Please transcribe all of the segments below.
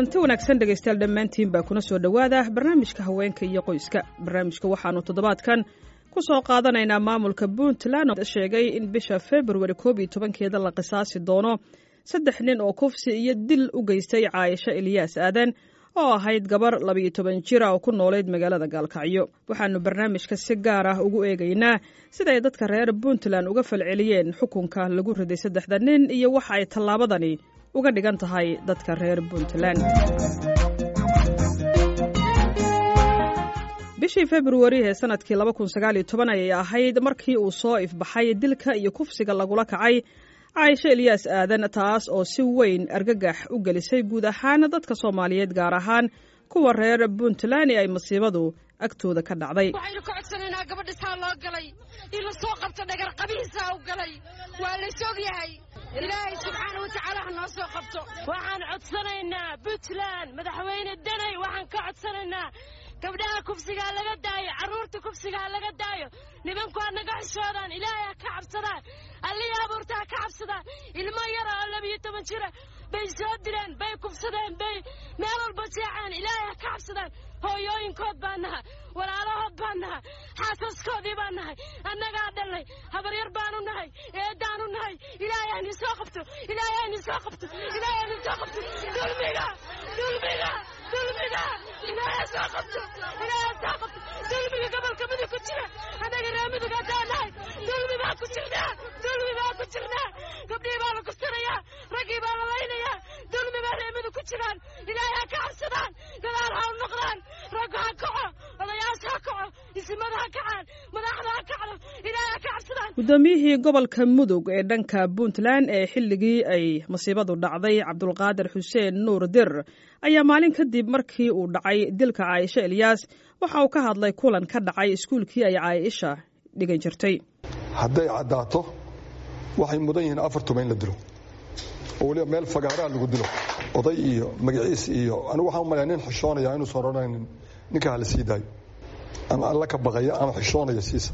kulanti wanaagsan dhegaystayaal dhammaantiin baa kuna soo dhowaada barnaamijka haweenka iyo qoyska barnaamijka waxaannu toddobaadkan ku soo qaadanaynaa maamulka puntland oo sheegay in bisha februari koob iyo tobankeeda la qisaasi doono saddex nin oo kufsi iyo dil u geystay caayisho eliyaas aadan oo ahayd gabar labiyo toban jira oo ku noolayd magaalada gaalkacyo waxaannu barnaamijka si gaar ah ugu eegaynaa siday dadka reer puntland uga falceliyeen xukunka lagu riday saddexda nin iyo waxa ay tallaabadani uga dhigan tahay dadka reer puntland bishii februari ee sanadkii laba kun sagaaliyo toban ayay ahayd markii uu soo ifbaxay dilka iyo kufsiga lagula kacay caaisho eliyaas aadan taas oo si weyn argagax u gelisay guud ahaan dadka soomaaliyeed gaar ahaan kuwa reer puntland ee ay masiibadu agtooda ka dhacday waxaynu ka codsanaynaa gabadha saa loo galay in la soo qabto dhagar qabihiisaa u galay waa la sog yahay ilaahay subxaana watacaala ha noo soo qabto waxaan codsanaynaa puntland madaxweyne danay waxaan ka codsanaynaa gabdhaha kufsigaa laga daayo carruurta kufsigaa laga daayo nimanku ha naga xishoodaan ilaahay ha ka cabsadaan allihii abuurta ha ka cabsadaan ilmo yara oo labiyo toban jira bay soo dileen bay kufsadeen bay meel walba jeeceen ilaahay ha ka cabsadaan hooyooyinkood baa nahay walaalahood baa nahay xaasaskoodii baa nahay annagaa dhalnay habaryar baanu nahay eeddaanu nahay ilaahay hayni soo qabto ilaahay hayni soo qabto ilaahay hayni soo qabto dulmiga dulmiga dulmiga ilaahay soo qabto ilaahay soo qabto dulmiga gobolka midug ku jira annaga reer midug haddaan nahay dulmi baa ku jirnaa dulmi baa ku jirnaa gabdhihii baa la kursanayaa raggii baa la laynayaa dulmi baa reer midug ku jiraan ilaahay ha ka cabsadaan gadaal ha u noqdaan raggu ha kaco odayaasha ha kaco isimada ha kacaan madaxda ha kacdo ilaahay ha ka cabsadaan guddoomiyihii gobolka mudug ee dhanka puntland ee xilligii ay masiibadu dhacday cabdulqaadir xuseen nuur dir ayaa maalin kadib markii uu dhacay dilka caaisho eliyaas waxa uu ka hadlay kulan ka dhacay iskuulkii ay caaisha dhigan jirtay hadday caddaato waxay mudan yihiin afar tuma in la dilo oo weliba meel fagaaraa lagu dilo oday iyo magaciis iyo anigu waxaan umalaya nin xishoonaya inuusan odhanayn ninka hala sii daayo ama alla ka baqaya ama xishoonaya siisa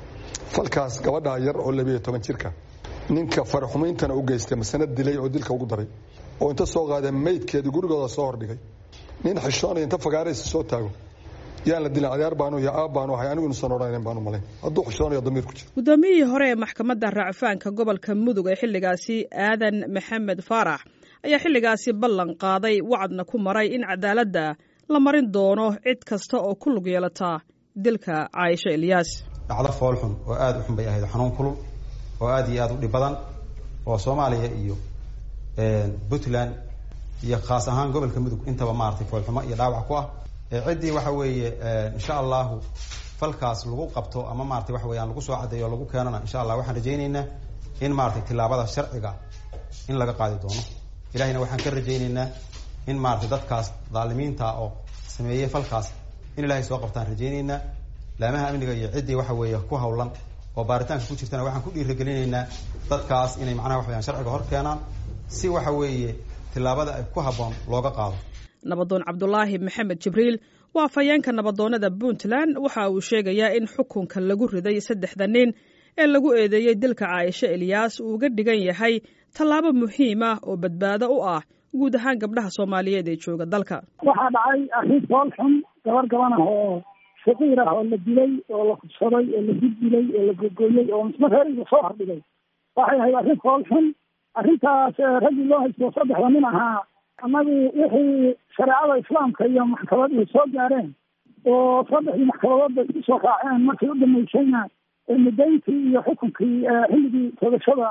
falkaas gabadhaa yar oo labiyo toban jirka ninka faraxumayntana u geystay masana dilay oo dilka ugu daray oo inta soo qaadee maydkeedii gurigooda soo hordhigay nin xishoonaya inta fagaaraysa soo taago yaan la dilin adeer baanu iyo aab baanu ahay anigu inuusan odhanayn baanu malayn hadduu xishoonayo damiir ku jiro guddoomiyihii hore ee maxkamadda racfaanka gobolka mudug ee xilligaasi aadan maxamed faarax ayaa xilligaasi ballan qaaday wacadna ku maray in cadaaladda la marin doono cid kasta oo ku lug yeelata dilka caaisho eliyaas dhacdo foolxun oo aada u xun bay ahayd xanuun kulul oo aada iyo aada u dhib badan oo soomaaliya iyo puntland iyo khaas ahaan gobolka mudug intaba maaragtay foolxumo iyo dhaawac ku ah ciddii waxa weeye insha allahu falkaas lagu qabto ama maratay waxa weyaan lagu soo caddeeyo o lagu keenana insha allah waxaan rajaynaynaa in maratay tilaabada sharciga in laga qaadi doono ilahayna waxaan ka rajaynaynaa in maratay dadkaas dhaalimiinta oo sameeyey falkaas in ilahay soo qabtaan rajaynaynaa laamaha amniga iyo ciddii waxa weeye ku hawlan oo baaritaanka ku jirtana waxaan ku dhiiragelinaynaa dadkaas inay macnaha wax weyaan sharciga hor keenaan si waxa weeye tilaabada ay ku habboon looga qaado nabadoon cabdulaahi maxamed jibriil waa fayeenka nabadoonnada puntland waxa uu sheegayaa in xukunka lagu riday saddexda nin ee lagu eedeeyey dilka caaisho eliyaas uu uga dhigan yahay tallaabo muhiim ah oo badbaado u ah guud ahaan gabdhaha soomaaliyeed ee jooga dalka waxaa dhacay arrin fool xun gabar gaban ah oo shaqiir ah oo la dilay oo la kubsaday oo la dildilay oo la gogoyey oo misma reeriga soo hordhigay waxay ahayd arrin fool xun arrintaas raggii loo haysto saddexda nin ahaa annagu wixii shareecada islaamka iyo maxkamaduhu soo gaareen oo saddexdii maxkamadoodba isku soo raaceen markii u dhamaysayna mudayntii iyo xukunkii xilligii toogashada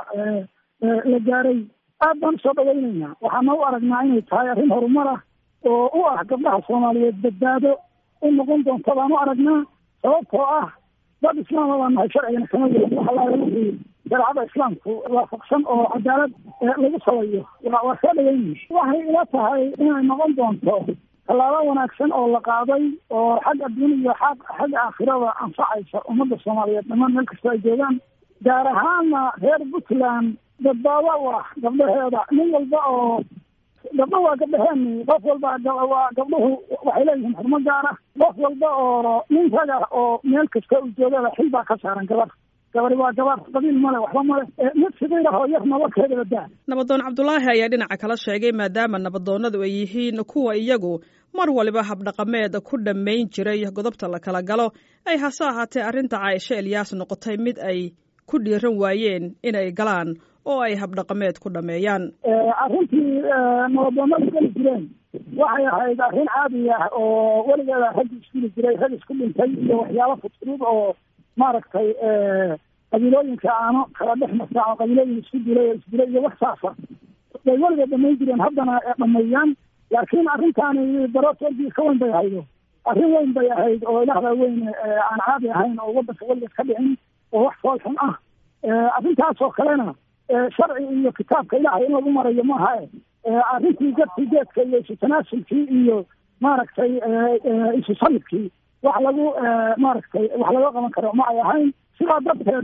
la gaaray aad baan usoo dhawaynaynaa waxaana u aragnaa inay tahay arrin horumar ah oo u ah gabdhaha soomaaliyeed badbaado u noqon doonta baan u aragnaa sababtoo ah dad islaama baan nahay sharcigana kama yeelin waxa laala wixii shareecada islaamku waafaqsan oo cadaalad lagu sabayo waa soo dhaweynaya waxay ila tahay inay noqon doonto tallaabo wanaagsan oo la qaaday oo xag adduun iyo xag xagga aakhirada anfacaysa ummadda soomaaliyeed dhammaan meel kasta ay joogaan gaar ahaana reer puntland badbaado u ah gabdhaheeda nin walba oo gabdho waa gabdhaheeni qof walba waa gabdhuhu waxay leeyihiin xurmo gaar ah qof walba oo nin rag ah oo meel kasta u joogada xil baa ka saaran gabar gabari waa gabar qabiil male waxba male mid sidiirahoo yar nabakeedaba daa nabadoon cabdulaahi ayaa dhinaca kala sheegay maadaama nabadoonnadu ay yihiin kuwa iyagu mar waliba habdhaqameed ku dhammayn jiray godobta la kala galo ay hase ahaatee arrinta caaisho elyaas noqotay mid ay ku dhiiran waayeen inay galaan oo ay habdhaqameed ku dhameeyaan arrintii nabadoonnadu geli jireen waxay ahayd arrin caadi ah oo weligeeda rag isguli jiray rag isku dhintay iyo waxyaabo fudfudud oo maaragtay qabiilooyinka aano kala dhex marta oo qabiilooyin isku dilay oo isdilay iyo wax saasa bay weligeed dhamayn jireen haddana dhameeyaan laakiin arrintaani darootoodii ka weyn bay ahaydo arrin weyn bay ahayd oo ilaahda weyn aan caadi ahayn oo waddanka weligeed ka dhicin oo wax foolxun ah arrintaas oo kalena sharci iyo kitaabka ilaahay in lagu marayo maaha arrintii gadkii geedka iyo isu tanaasulkii iyo maaragtay isu salibkii wax lagu maaragtay wax laga qaban karo ma ay ahayn sidaa darteed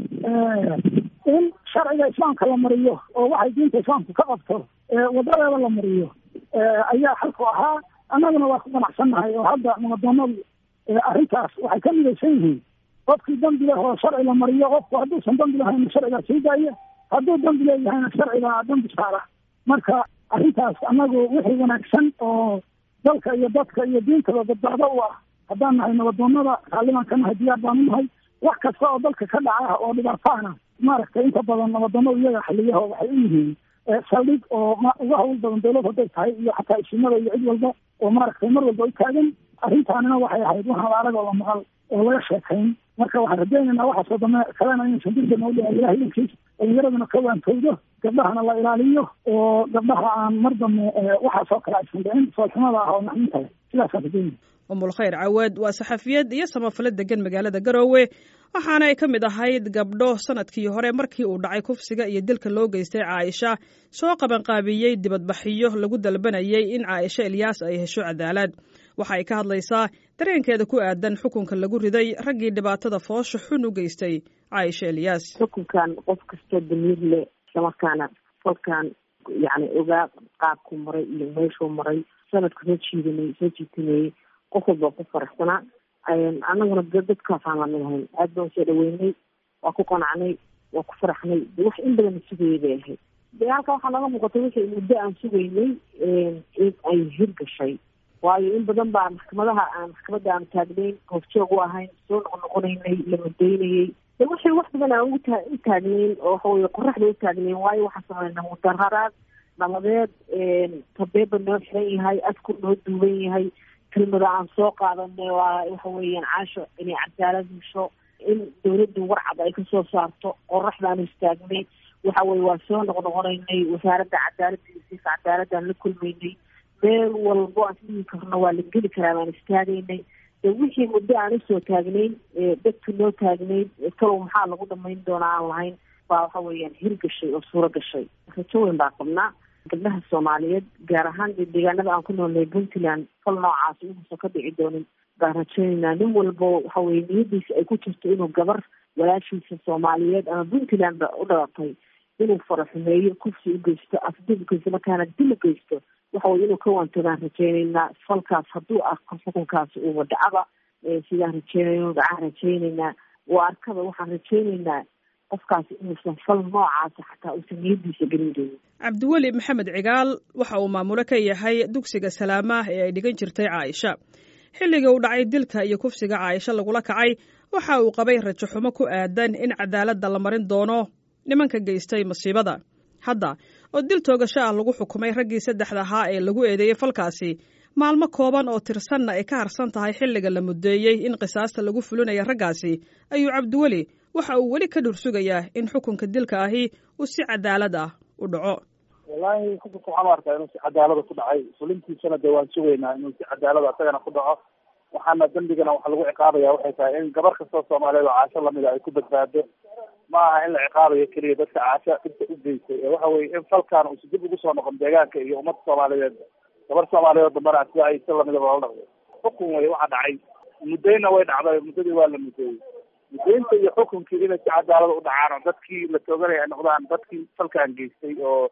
in sharciga islaamka la mariyo oo waxay diinta islaamku ka qabto wadadeeda la mariyo ayaa xalku ahaa annaguna waa ku ganacsannahay oo hadda nabadoonadu arrintaas waxay ka midaysan yihiin qofkii dambi leh oo sharci la mariyo qofku hadduusan dambi lahayn sharciga sii daaya hadduu dambi leeyahayna sharciga dambi saara marka arrintaas annagu wixii wanaagsan oo dalka iyo dadka iyo diintaba badbaado u ah haddaan nahay nabadoonada raallimaan ka nahay diyaar baanu nahay wax kasta oo dalka ka dhaca oo dhibaataana maaragtay inta badan nabadoonadu iyaga xiliyaho waxay u yihiin saldhig oo uga hawl badan dawlad hadday tahay iyo xataa isimada iyo cid walba oo maaragtay mar walba u taagan arrintaanina waxay ahayd waxaan arag oo la maqal oo laga sheekayn marka waxaan rajaynaynaa waxaasoo dame kalena inaysan dilka noo dhici ilahay idankiis dhalinyaraduna ka waantowdo gabdhahana la ilaaliyo oo gabdhaha aan mar dambe waxaasoo kale aysan dhicin foolxumada ah oo naxdinta leh sidaasaan rajaynaya umul khayr cawaad waa saxafiyad iyo samafale degan magaalada garoowe waxaana ay ka mid ahayd gabdho sanadkii hore markii uu dhacay kufsiga iyo dilka loo geystay caaisha soo qabanqaabiyey dibadbaxyo lagu dalbanayay in caaisha elyaas ay hesho cadaalad waxa ay ka hadlaysaa dareenkeeda ku aadan xukunka lagu riday raggii dhibaatada foosha xun u geystay caaisha elyaas xukunkan qof kastoo damiir leh islamarkaana falkan yani ogaa qaabkuu maray iyo meeshuu maray sanadku soo jiidanay soo jiitanayey qof walba ku faraxsanaa anaguna dadkaasaan lamid ahayn aad baan soo dhaweynay waa ku qanacnay waa ku faraxnay de wax in badan sugayay bay ahayd de halka waxaa naga muuqatay wixii muddo aan sugaynay in ay hirgashay waayo in badan baa maxkamadaha aan maxkamadda aan taagnayn hoofjoog u ahayn soo noqonoqonaynay la mudaynayay de wixii wax badan aan ugu taa u taagnayn oo waxaweye qoraxda u taagnayn waayo waxaa sameynaa mudararaad nabadeed tabeeba noo xiran yahay adku noo duuban yahay kelmada aan soo qaadanay waa waxa weeyaan caasho inay cadaalad hesho in dawladdu warcad ay kasoo saarto qoraxdaan istaagnay waxa weye waa soo noqnoqonaynay wasaaradda cadaaladda iyo siika cadaaladaan la kulmaynay meel walbo aan isdhihi karno waa la geli karaa baan istaagaynay de wixii muddo aan usoo taagnayn dadku noo taagnayd kalow maxaa lagu dhamayn doonaa aan lahayn baa waxa weeyaan hirgashay oo suuro gashay rajo weyn baa qabnaa gabdhaha soomaaliyeed gaar ahaan deegaanada aan ku noolnay puntland fal noocaas inuusan ka dhici doonin baan rajaynaynaa nin walbo waxa weye niyadiisa ay ku jirto inuu gabar walaashiisa soomaaliyeed ama puntland ba u dhalatay inuu faraxumeeyo kufsi u geysto afdib u geysto markaana dil u geysto waxa weye inuu ka waantoogaan rajaynaynaa falkaas hadduu arko xukunkaasi uuba dhacaba sidaan rajeynayno dhacaan rajaynaynaa waa arkaba waxaan rajaynaynaa qofkaasi inuusan fal noocaasa xataa uusan niyadiisa gelin doonin cabdiweli maxamed cigaal waxa uu maamulo ka yahay dugsiga salaamaah ee ay dhigan jirtay caaisha xilligii uu dhacay dilka iyo kufsiga caaisha lagula kacay waxa uu qabay rajo xumo ku aadan in cadaaladda la marin doono nimanka geystay masiibada hadda oo dil toogasho ah lagu xukumay raggii saddexda ahaa ee lagu eedeeyey falkaasi maalmo kooban oo tirsanna ay ka harsan tahay xilliga la mudeeyey in qisaasta lagu fulinaya raggaasi ayuu cabdiweli waxa uu weli ka dhursugayaa in xukunka dilka ahi uu si cadaalad ah u dhaco wallaahi xukunka waxaan u arkaa inuu si cadaalada ku dhacay fulintiisana dee waan sugaynaa inuu si cadaalada isagana ku dhaco waxaana dembigana waxa lagu ciqaabaya waxay tahay in gabar kastoo soomaaliyeed oo caasho lamida ay ku badbaado ma aha in la ciqaabayo keliya dadka caasho dhibta u geystay ee waxa weye in falkan uusi dib ugu soo noqon deegaanka iyo ummadda soomaaliyeed gabar soomaaliyeed dambana sida ay si lamidaba loola dhaqdo xukun wey waxa dhacay muddayna way dhacday muddadii waa la mudeeyey mudaynta iyo xukunkii inay si cadaalada u dhacaan oo dadkii la tooganaya ay noqdaan dadkii falkan geystay oo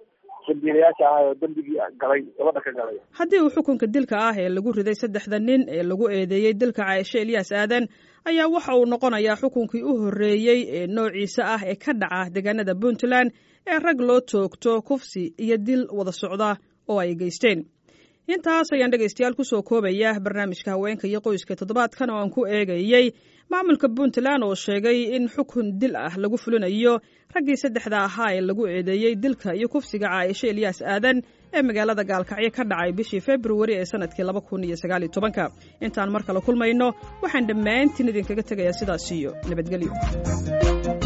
dambiilayaasha ah oo dembigii galay gabadha ka galay haddii uu xukunka dilka ah ee lagu riday saddexda nin ee lagu eedeeyey dilka caaisho elyaas aadan ayaa waxa uu noqonayaa xukunkii u horreeyey ee noociisa ah ee ka dhaca deegaanada puntland ee rag loo toogto kufsi iyo dil wada socda oo ay geysteen intaas ayaan dhegaystayaal kusoo koobaya barnaamijka haweenka iyo qoyska toddobaadkan oo aan ku eegayey maamulka puntland oo sheegay in xukun dil ah lagu fulinayo raggii saddexda ahaa ee lagu eedeeyey dilka iyo kufsiga caaisho elyaas aadan ee magaalada gaalkacyo ka dhacay bishii februari ee sanadkii laba kun iyo sagaal iyo tobanka intaan mar kale kulmayno waxaan dhammaantiin idinkaga tegayaa sidaas iyo nabadgelyo